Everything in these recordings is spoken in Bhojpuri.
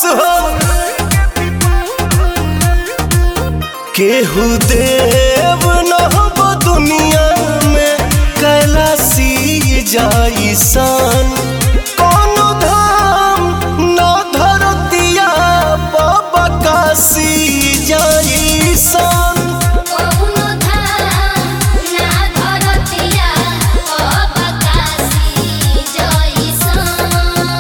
हो केहू देव न हो दुनिया में कैलासी जाई सन कोनो धाम न धरतिया बाबा काशी जाई सन कौनो धाम ना धरतिया अबकासी जइसन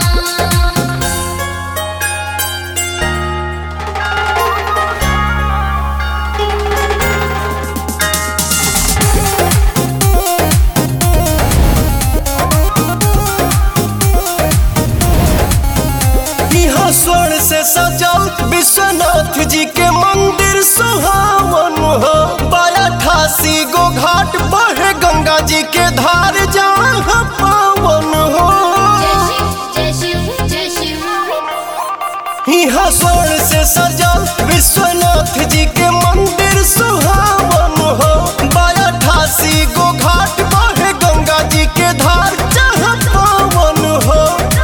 यहाँ स्वर्ण से सजल विश्वनाथ जी के मंदिर सुहावन हो बाया ठासी गो घाट पर गंगा जी के धार जहाँ पावन हो जय शिव जय शिव जय शिव यहाँ स्वर्ण से सजल विश्वनाथ जी के मंदिर सुहावन हो बाया ठासी गो घाट पर गंगा जी के धार जहाँ पावन हो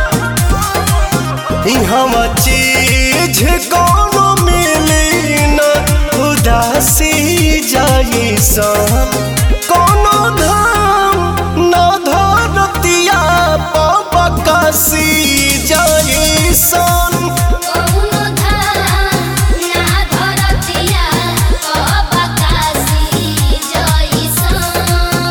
हम चीज कोनो मिली न उदासी जाई सन कोनो धाम न धरतिया पबकासी जाई सन कौनो धाम ना धरतिया अबकासी जइसन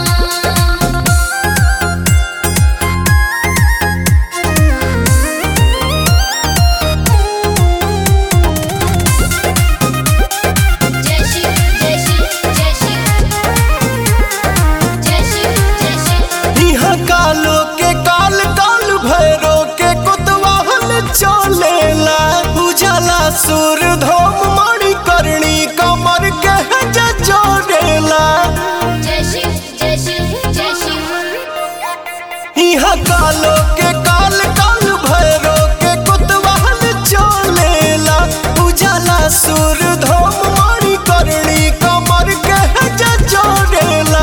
जय शिव जय शिव जय शिव जय शिव जय शिव यहाँ कालो के काल काल भैरो के कुतवाहन चलेला उजाला सुर धोम मणि करणी कमर के हज जोड़ेला जय शिव जय शिव जय शिव यहाँ कालो के काल काल भैरो के कुतवाहन चलेला उजाला सुर धोम मणि करणी कमर के हज जोड़ेला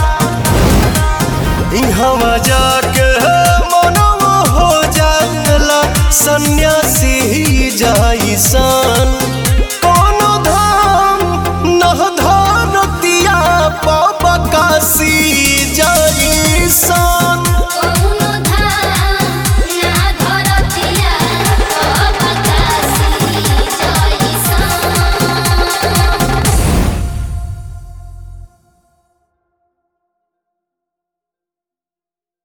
यहाँ जाके मनवा हो जाला सन्यासी जाई सन कोनो धाम नह धरतिया पबकासी जाई सन